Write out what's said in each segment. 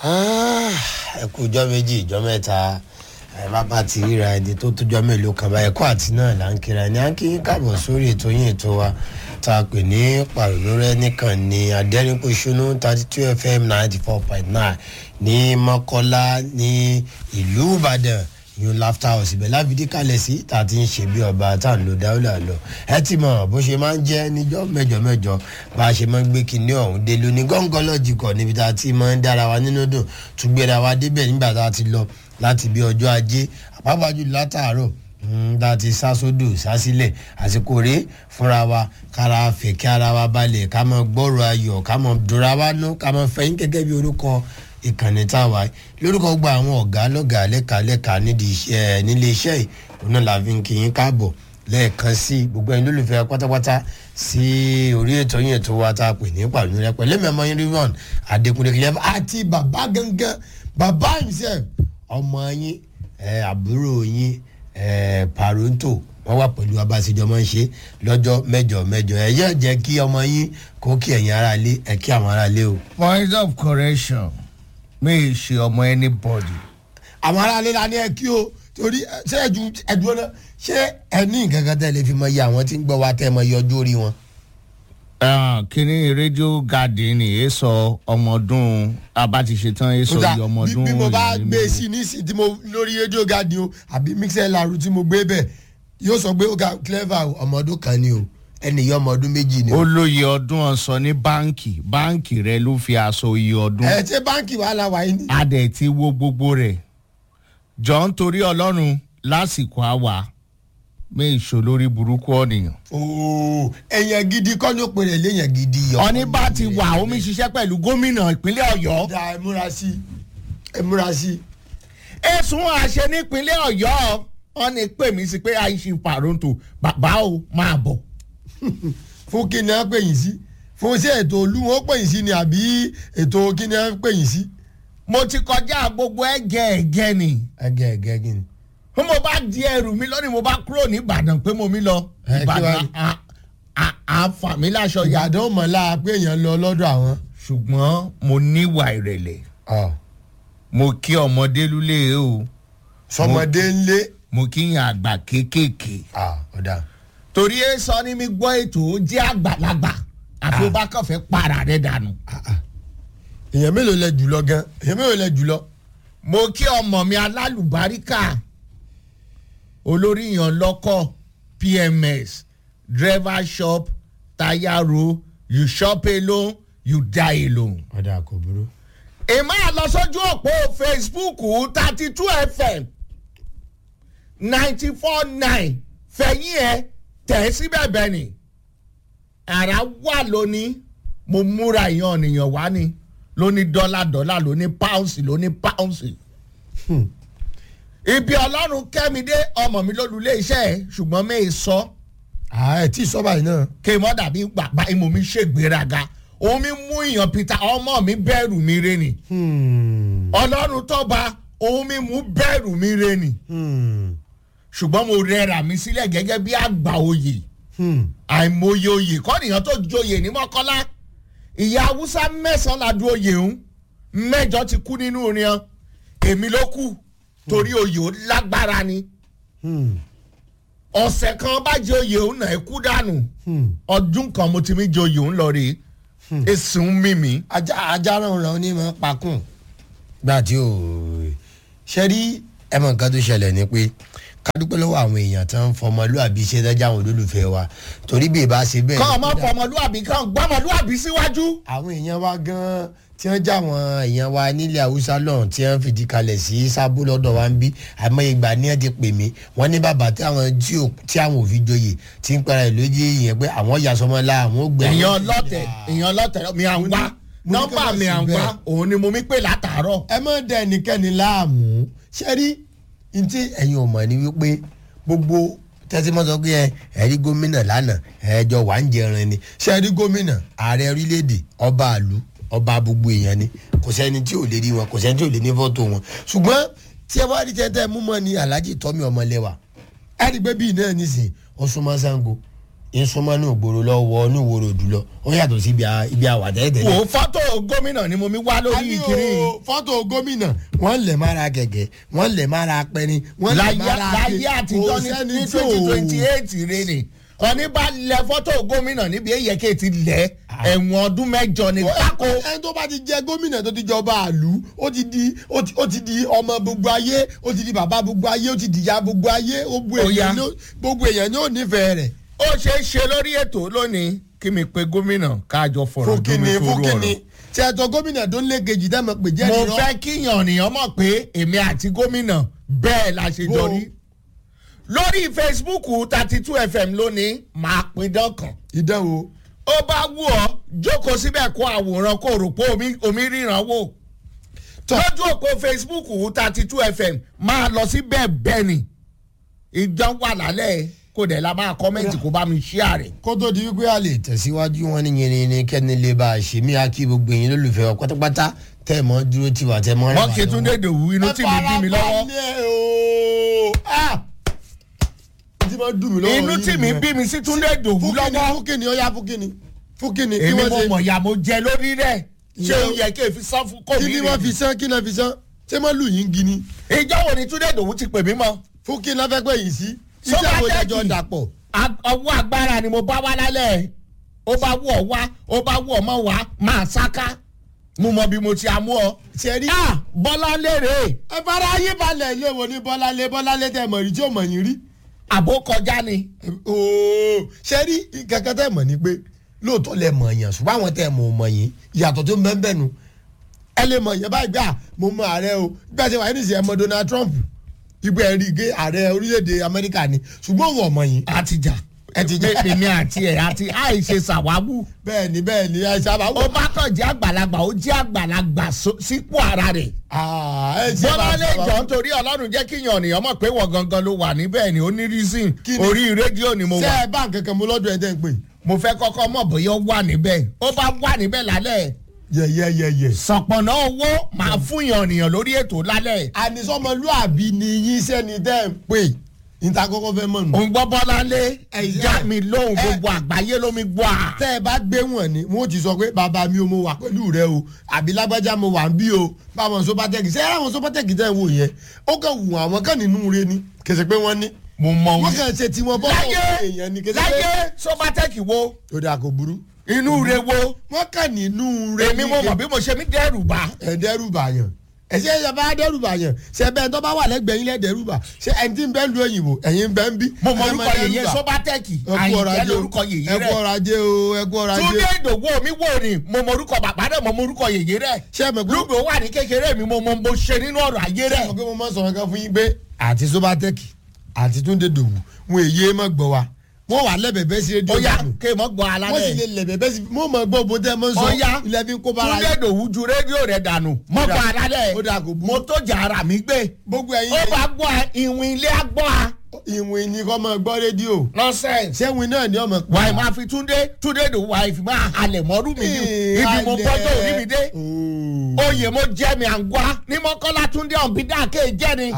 ẹ kú ìjọ méjì ìjọ mẹ́ta ẹ bàbá ti ríra ẹni tó tójọ́ mélòó kan báyìí ẹ̀kọ́ àti náà là ń kíra ẹni à ń kí yín káàbọ̀ sórí ètò yín ètò wa tá a pè ní pàrọ̀lórẹ́ nìkan ní adẹ́rìnpọ̀ṣónú thirty two fm ninety four point nine ní mọ́kọ́lá ní ìlú ìbàdàn yun laughter house ibẹ̀ láfídí kalẹ̀ sí tá a ti ń ṣe bí ọba tá a ń lo dáwọ́là lọ ẹ ti mọ̀ bó ṣe máa ń jẹ́ níjọ́ mẹ́jọ mẹ́jọ bá a ṣe máa ń gbé kinní ọ̀hún dé lóní gọ́ngọ́lọ́jì kọ̀ níbi tá a ti máa ń dára wa nínú dùn tún gbéra wa débẹ̀ nígbà tá a ti lọ láti bí ọjọ́ ajé àpapàjù látàárọ̀ tá a ti sá sódò sá sílẹ̀ àsìkò rèé fúnra wa kára fẹ̀ kí ara wa balẹ̀ ká mọ gbọ́rọ̀ ayọ̀ ká mọ dùnra wa nú ká mọ fẹ́yìn gẹ́gẹ́ bí orúkọ ìkànnì tá a wà lórúkọ gba àwọn ọ̀gá lọ́gàá lẹ́ka lẹ́ka nídìí iṣẹ́ nílé iṣẹ́ yìí òun náà la fi ń kí yín káàbọ̀ lẹ́ẹ̀kan sí gbogbo ẹni lólùfẹ́ pátápátá sí orí ètò yín ètò wa tá a pè ní pàlú rẹ pẹ̀lú mẹ́mọ́ yín rivon adékúnlé kìlẹ̀ àti bàbá gangan bàbá himself ọmọ yín àbúrò yín paronto wọ́n wà pẹ̀lú abáṣejọ́ máa ń ṣe lọ́jọ́ mẹ́jọ mẹ́jọ ẹ̀ yẹ́ jẹ́ kí ọmọ yín kó kí ẹ̀yin ara lé ẹ̀ kí àwọn ara lé o. point of correction mi ì ṣe ọmọ anybody. àwọn ará ilé la ní ẹ kí o torí ṣé ẹjú ẹjú ọ̀nà ṣé ẹ ní nǹkan kan tẹ́ lè fi mọ iye àwọn tí ń gbọ́ wa tẹ́ mọ iye ọjọ́ orí wọn. kíní rédíò garden èé sọ ọmọ ọdún abátiṣetán èé sọ iye ọmọ ọdún bí mo bá ìrìn gbé mi. sí nísìnyí tí mo lórí rédíò gadi o àbí mixer laru tí mo gbé bẹ̀ yóò sọ pé ó ga clever o, ọmọ ọdún kan ni o ẹnìyàn ọmọ ọdún méjì ni o. ó lóye ọdún ọ̀sán ní báǹkì báǹkì rẹ ló fi aṣọ iye ọdún ẹ ṣé báńkì wàhálà wà yín ni. adẹ̀ ti wo gbogbo rẹ̀ jọ ń torí ọlọ́run lásìkò àwà mi ìṣó lórí burúkú ọ̀nìyàn. ooo èèyàn gidi kọ́ ló pe rẹ̀ léèyàn gidi yọ. ọ̀ní bá ti wà omi ṣiṣẹ́ pẹ̀lú gómìnà ìpínlẹ̀ ọ̀yọ́ da ẹ múra sí ẹ múra sí. ẹ̀sùn àṣẹ nípínlẹ̀ ọ̀yọ́ wọn ni pè mí sí pé àìsí pàrọ̀ǹtò bàbá o máa bọ̀. fún kí ni wọ́n pè yín sí fún sí ètò olú wọn pè yín sí ni àbí ètò kí ni wọ́n pè yín sí. mo ti kọjá gbogbo ẹ̀gẹ́ ẹ̀gẹ́ ni ẹgẹ ẹgẹ kí ni. bí mo bá di ẹrù mi lónìí mo bá kúrò ní ìbàdàn pé mo mi lọ Ẹ, kí wá ìbàdàn ní? à- à- àfà mi láṣọ ya ìyàdán mọ̀lá pé èèyàn lọ lọ́dọ̀ àwọn. ṣùgbọ́n mo níwà ìrẹ̀lẹ̀ mo kí ọmọdé lulẹ̀ o sọmọdé ńlé. mo kí yàn àgbà kéékèèké ọ̀dà. torí ẹ sọ ní mi gbọ́ ètò ó jẹ́ àgbàlagbà àfi ó bá kàn fẹ́ para rẹ̀ dànù. èèyàn mélòó lẹ jùlọ gan èèyàn mélòó lẹ jùlọ. mo kí ọmọ mi alálùbáríkà olórí yan lọ́kọ̀ pms driver shop tayaro you shop alone you die alone. ọ̀dà kò burú. èmi á lọ sójú òpó facebook thirty two fm ninety four nine fẹ̀yìn ẹ̀ tẹ̀ síbẹ̀ bẹ́ẹ̀ ni ara wà lónìí mo múra ìyan ènìyàn wá ni lóní dọ́là dọ́là lóní páùnsì lóní páùnsì. ibi ọlọ́run kẹ́mídé ọmọ mi lólulé iṣẹ́ ẹ̀ ṣùgbọ́n mi ì sọ ẹ tí ì sọ báyìí náà. kí n mọ́ dàbí bàbá ìmọ̀ mi ṣègbéraga òun mi mú ìyàn peter ọmọ mi bẹ̀rù mi re ni ọlọ́run tọ́ba òun mi mú bẹ̀rù mi re ni ṣùgbọ́n mo rẹra mi sílẹ̀ gẹ́gẹ́ bí àgbà oyè àìmọye oyè kọ́nìyàn tó joyè ní mọ́kọ́lá ìyá haúsá mẹ́sàn-án la du oyè ń mẹ́jọ ti kú nínú orin èmi ló kù torí oyè ó lágbára ni ọ̀sẹ̀ kan bá jẹ oyè òun náà ẹ kú dànù ọdún kan mo ti mi jẹ oyè òun lọ rèé èsì ń mímí. ajá ajá ràn ràn ní mọ pakùn. gbà tí o ṣe rí ẹmọ nǹkan tó ṣẹlẹ̀ ni pé ká dúpẹ́ lọ́wọ́ àwọn èèyàn tó ń fọmọlúàbí ṣe dájà àwọn olólùfẹ́ wa torí bí ìbá ṣe bẹ́ẹ̀. kọ́ ọmọ fọmọlúàbí kan gbọ́mọlúàbí síwájú. àwọn èèyàn wa gan tí wọ́n já àwọn èèyàn wa nílẹ̀ haúsá lọ́hùn tí wọ́n fìdí kalẹ̀ sí sábó lọ́dọ̀ wa ń bí àmọ́ ìgbà ní ẹ̀ ti pè mí wọ́n ní bàbá tí àwọn tí ò- tí àwọn òfin joyè tí ń pẹ́ra ẹ̀ lójú yẹn pé àwọn yasọmọlá àwọn ò gbẹ. èèyàn ọlọ́tẹ̀ èèyàn ọlọ́tẹ̀ mi à ń wá mo ní nọ́mbà ká má mi sí à ń wá bẹ́ẹ̀. òun ni mo mi pè látàárọ̀. ẹ má dẹ ẹnikẹ́ni láàmú ṣé rí n tí ẹ̀yin ò mọ̀ ni wípé gbogbo tẹ́tí mọ́ sọ pé ẹ ẹ̀rí gómìnà lánàá ẹ̀ẹ́jọ wà ń jẹran ni ṣé rí gómìnà ààrẹ orílẹ̀-èdè ọba àlú ọba gbogbo èèyàn ni kò sẹ́ni tí ò lè rí wọn kò sẹ́ni tí ò lè ní fọ́tò wọn ṣùgbọ́n tí ẹ bá rí tẹ́tẹ́ mú mọ́ ni alhaji tọ́mi ọmọlẹ́wà ẹ rí pé bíi náà nísìnyí ọ̀ṣunmọ́ sango ìsúnmọ́ ní ògbóró lọ́wọ́ ní ìwòrò òdùlọ ó yàtọ̀ sí ibi àwà tẹ́tẹ́lẹ̀. wò ó fọ́tò gómìnà ni mo mi wá lórí ìkíní. fọ́tò gómìnà wọ́n lẹ̀ mára gẹ̀gẹ̀ wọ́n lẹ̀ mára pẹni wọ́n lẹ̀ mára láyé àtijọ́ ní twenty twenty eight rẹ ni ọ̀ní bá lẹ fọ́tò gómìnà níbi èyẹ̀kẹ́ ti lẹ̀ ẹ̀wọ̀n ọdún mẹ́jọ ni kákó. ẹni tó bá ti jẹ gómìnà tó ti jọba àlù ó ti di ó ti di ọmọ gbogbo ayé ó ti di bàbá gbogbo ayé ó ti di ìyá gbogbo ayé gbogbo èèyàn ní ò nífẹ̀ẹ́ rẹ̀. ó ṣeé ṣe lórí ètò lónìí kí mi pe gómìnà káàjọ fọ̀rọ̀ fúnkìnì fúnkìnì tí ẹ tọ gómìnà tó ń lé kejì dá mọ̀ pé jẹ́ mo nìyọ́. fẹ́ kíyàn nìyàn mọ̀ pé èmi àti gómìnà bẹ́ẹ̀ la ṣe jọ rí lórí facebook thirty two fm lónìí máa pin dọ́kàn ìdánwò. ó bá wù ọ́ jókòó síbẹ̀ kó àwòrán kó rò pé omi ríran wò lójú òpó facebook thirty two fm máa lọ sí bẹ́ẹ̀ bẹ́ẹ̀ ni ìjọ wà lálẹ́ kó dẹ̀ la máa kọ́mẹ́ǹtì kó bá mi ṣíà rẹ̀. kó tó di wípé a lè tẹ̀síwájú wọn ní yẹn ni kẹ́ni lè bá a ṣe mí akí gbogbo yín lólùfẹ́ ọ pátápátá tẹ́ ẹ̀ mọ́ dúró tiwa tẹ́ ẹ̀ mọ́ rẹ̀ wọ́n kì í tún dé dòwú inú tí mi bí mi lọ́wọ́. inú tí mi bí mi sí tún dé dòwú lọ́wọ́. fúkìnì ọ̀ya fúkìnì fúkìnì kí èmi wọ́n mo ṣe mọ̀ ya mo jẹ lórí rẹ̀ ṣé o yẹ kí èfi sán fún kò kí mí ni wọ́n fi sán kí ni wọ́n fi sán ṣé wọ́n lù yín gini ìjọ wo ni túndé dòwú ti pè mí mọ́. fúkìnì lọ́fẹ́ pé yìí sí iṣẹ́ Sọ́kà àwọn tẹ́kì. ìdájọ́ dàpọ̀. Ag- ọwọ́ agbára ni mo bá wá lálẹ́ ó bá wù ọ́ wá ó bá wù ọ́ mọ́ wá máa sáká mo mọ bí mo ti amú ọ. ṣe rí. Ah, bọ́lá lérè ẹ fara ayé balẹ̀ ilé wo ni bọ́láńlé bọ́láńlé tẹ̀ mọ̀ rí tí ò mọ̀ yín rí. àbó kọjá ni. ooo ṣe rí kankan tẹ̀ mọ̀ ni pé lóòótọ́ lẹ mọ̀ yàn ṣùgbọ́n àwọn tẹ̀ mọ̀ mọ̀ yín ìyàtọ̀ tó ń bẹ́ẹ̀ bẹ́ẹ̀ nu ẹ lè mọ̀ yẹn báyìí gbà mo mọ ààrẹ o gbà ṣe wà ní ìsìn ẹ mọ Donald Trump ìgbà ẹ rí i gé ààrẹ orílẹ̀-èdè Amẹ́ríkà ni ṣùgbọ́n òun ọmọ yín. àtijọ́ ẹ ti jẹ́ èmi àti ẹ̀ àti àìṣe ṣàwáwù. bẹ́ẹ̀ ni bẹ́ẹ̀ ni ẹ sábà ó bá kàn jẹ́ àgbàlagbà ó jẹ́ àgbàlagbà so- sípò ara rẹ̀. bọ́lá lè jọ nítorí ọlọ́run jẹ́ kí yan ènìyàn mọ̀ pé wọ́n gangan ló wà níbẹ̀ ni ó ní reason Kí ni? orí rédíò ni mo ṣé wà. ẹ bá nǹkan kan mo lọ́dọ̀ ẹ tẹ́ ń pè mo fẹ́ kọ́kọ́ mọ̀ bóyá ó wà níbẹ̀ ó bá wà níbẹ̀ lálẹ́ yẹ̀yẹ̀yẹ̀yẹ̀. sọ̀pọ̀nà owó máa fún yan ènìyàn lórí ètò lálẹ́ ànisọ́mọlúàbí ni yín sẹ́ni tẹ́ ń pè níta kọ́kọ́ fẹ́ mọ̀ nù. òun gbọ́ bọ́lá lé Ẹ̀yà. ìjà mi lóhùn Ẹ- gbogbo àgbáyé ló mi gbọ́ à. tẹ́ ẹ bá gbé wọn ni wọn ò ti sọ pé bàbá mi ò mo wà pẹ̀lú rẹ o àbí lágbájá mo wà ń bí o báwọn sọpátẹ́kì ṣé àwọn sọpátẹ́kì tẹ́ ẹ wò yẹn ó kàn wù àwọn kan nínú rẹ ni kèsì pé wọ́n ní mo mọ wọ́n òun. kàn ṣe tiwọn bọ́ láyé èèyàn ni kèsì pé láyé sọ́bátẹ́kì wo ó dà kó burú inú re wo wọ́n kàn nínú rẹ èmi mo mọ̀ bí mo ṣe mí dẹ́rù bá. ẹ dẹ́rù bàyàn ẹsẹ ẹ bá dẹ́rù bàyàn ṣe bẹ́ẹ̀ tó bá wà lẹ́gbẹ̀ẹ́ yín lẹ dẹ́rù bà ṣe ẹni tí ń bẹ lu òyìnbó ẹ̀yin ń bẹ ń bí. mo mọ ẹ orúkọ máa dẹ́rù yèyé bà. sọ́bátẹ́kì ẹ kú ọrọ̀ àyìnkẹ́ ajé o lórúkọ yèyé ẹ kú rẹ̀ ọrọ̀ ajé o ẹ kú ọrọ̀ ajé. túndé ìdòwò mi wò ni mo mọ orúkọ bàbá rẹ̀ mo mọ orúkọ yèyé rẹ̀ ṣé ẹ mọ̀ pé lùgbò wà ní kékeré mi mo mọ mo ṣe nínú ọ̀rọ̀ ayé ṣé ẹ rẹ̀. mọ̀ pé mo máa ń sọ̀rọ̀ kan fún yín pé àti sobatẹ́kì àti túndé dòwú wọn èyí má gbọ́ wa wọ́n wà lẹ́bẹ̀ẹ́bẹ́ sí rédíò ó yá dànù. kéèmọ́ gbọ́ wọ́n sì alálẹ̀. lè lẹ́bẹ̀ẹ́bẹ́ sí mo mọ̀ gbọ́ bó tẹ́ mọ́ sọ Ó yá. ilẹ̀ fi ń kó bára túndé yín. ìdòwú ju rédíò rẹ̀ dànù mọ́ Ó dà- gbọ́ alálẹ̀. ó dà kó burú. mo tó jà ara mi gbé. gbogbo ẹ̀yin ó bá gbọ́ a, ìwìn ilé á gbọ́ a. ìwìn ni kọ́ mọ́ gbọ́ rédíò nonsense. ṣé ìwìn náà ni ọmọ wàá máa fi túndé túndé ìdòwú wàá fi máa halẹ̀ mọ́rú mi ní ibi mo gbọ́dọ̀ òní mi dé. oyè mo jẹ́ mi à ń gbá ní mọ́kànlá túndé ọ̀nbídà kéè jẹ́ ni.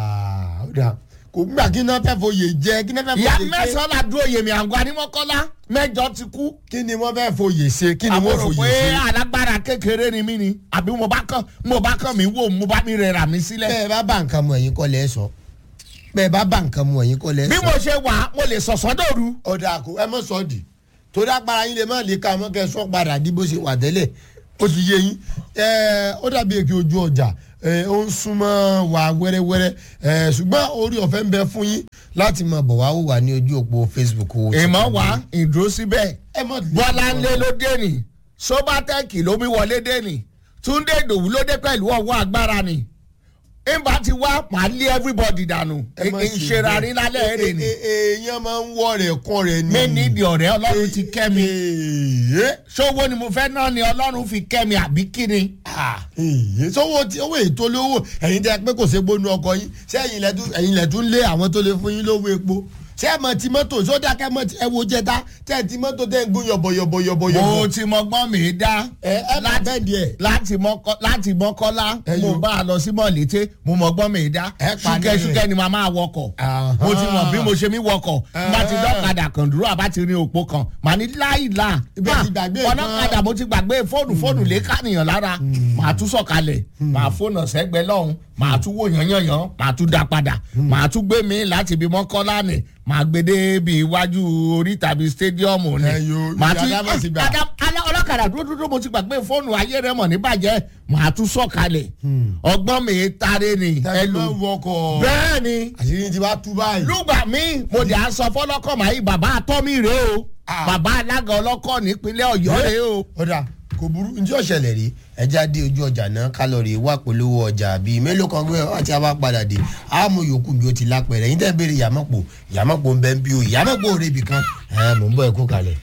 ó dà kò gbà kí náà fẹ́ foyè jẹ kí náà fẹ́ ìyá foyè ṣe mẹ́sàn-án la dúró oyè mi à ń gbá ní mọ́kànlá mẹ́jọ ti kú. kí ni wọ́n fẹ́ foyè ṣe kí ni wọ́n àbúrò foyè pé ṣe. alágbára kékeré ni mí ni àbí mo bá kàn mo bá kàn mí wò mo bá mi rẹ̀ra mi sílẹ̀. bẹ́ẹ̀ bá bá nǹkan mu ẹ̀yin kọ́ lẹ́ sọ bẹ́ẹ̀ bá bá nǹkan mu ẹ̀yin kọ́ lẹ́ bí sọ. mo ṣe wà mo lè sọ̀sọ́ dòru. ọ̀dà kò ẹ mọ̀ sọ di torí agbára yín lè má lè ka mọ́ kẹ́ ẹ sọ padà di bó ṣe wà tẹ́lẹ̀ ó ti yé yín ẹ ó dàbí èké ojú ọjà ẹ ó ń súnmọ́ wà wẹ́rẹ́wẹ́rẹ́ ẹ ṣùgbọ́n orí ọ̀fẹ́ ń bẹ fún yín láti máa bọ̀ wá wò wá ní ojú òpó Facebook. ìmọ̀ wá ìdúró síbẹ̀ ẹ mọ̀ bọ́lá ńlẹ̀ ló dé ni sobatẹ́ẹ̀kì ló mi wọlé dé ni túndé ìdòwú ló dé pẹ̀lú ọwọ́ agbára ni ìgbà tí wá màá lé everybody dànù ẹ má ṣe ìṣera rí lálẹ́ bẹ́ẹ̀. èrè ni Ẹ- ẹ- èèyàn máa ń wọ rẹ̀ kọ́ rẹ̀ ni. mi nídìí ọ̀rẹ́ ọlọ́run ti kẹ́ mi Èèyàn. ṣówó ni mo fẹ́ náà ni ọlọ́run fi kẹ́ mi àbí kí ni. èyí sọ́wọ́ tí owó ètò lówó ẹ̀yin tẹ́ pé kò ṣe gbónú ọkọ yín ṣé ẹ̀yin lẹ́tún ẹ̀yin lẹ́tún lé àwọn tó lè fún yín lówó epo ṣé ẹ̀ mọ̀ ti mọ́tò sódà kẹ́ mọ̀ ti ẹ wo jẹta tẹ́ ẹ̀ ti mọ́tò tẹ́ ẹ̀ ń gún yọ̀bọ̀yọ̀bọ̀yọ̀bọ̀. mo ti mọgbọ́n mi dá ẹ ẹ bá bẹ́ẹ̀ díẹ̀. láti mọ́kọ́- láti mọ́kọ́lá Ẹyọ. mo bá a lọ sí mọ̀lété mo mọgbọ́n mi dá Ẹ pa ní ṣúkẹ́ṣúkẹ́ rẹ̀. ni màá máa wọkọ̀ àwọn mo ti mọ̀ bí mo ṣe mi wọkọ̀ bá ti dọ́kadà kan dúró àbá ti rin òpó kan màá ní láìla Ibi ẹ ti gbàgbé nǹkan. ọlọ́kadà mo ti gbàgbé fóònù fóònù lè kànìyàn lára màá tún sọ̀kalẹ̀ màá fóònù sẹ́gbẹ́ lọ́hùn màá tún wò yànyànyàn màá tún dá padà màá tún gbé mi láti ibi mọ́kànlá ni màá gbé dé bí iwájú orí tàbí stadium ni Ẹ yo, màá ibi tún Adámọ̀ ti gbà. Adá- alá- ọlọ́kadà dúró dúró mo ti gbàgbé fóònù ayé rẹ mọ̀ níbàjẹ́ màá tún sọ̀kalẹ̀ ọgbọ́n mi tare ni tẹ́lẹ̀ ẹlò ló wọkọ̀ bẹ́ẹ̀ ni àṣírí ti wá tú báyìí. lùgbà mi mo dẹ̀ á sọ fọlọ́kọ̀ màá yí bàbá àtọ́mí rèé o Ah. bàbá alága ọlọ́kọ̀ nípínlẹ̀ ọ̀yọ́ rèé o. ọ̀dà kò burú njẹ́ ọ̀ṣẹ̀lẹ̀ rí ẹja dé ojú ọjà náà kálọ̀rì wà polówó ọjà bíi mélòó kan gbé ọtí a bá padà dé àmú yòókù bí ó ti lápẹ̀rẹ̀ yín tẹ́ béèrè yàmọ̀pọ̀ yàmọ̀pọ̀ ń bẹ́ ń bí o yàmọ̀pọ̀ òrebì kan ẹ̀ mò ń bọ̀ ẹ̀kú kalẹ̀.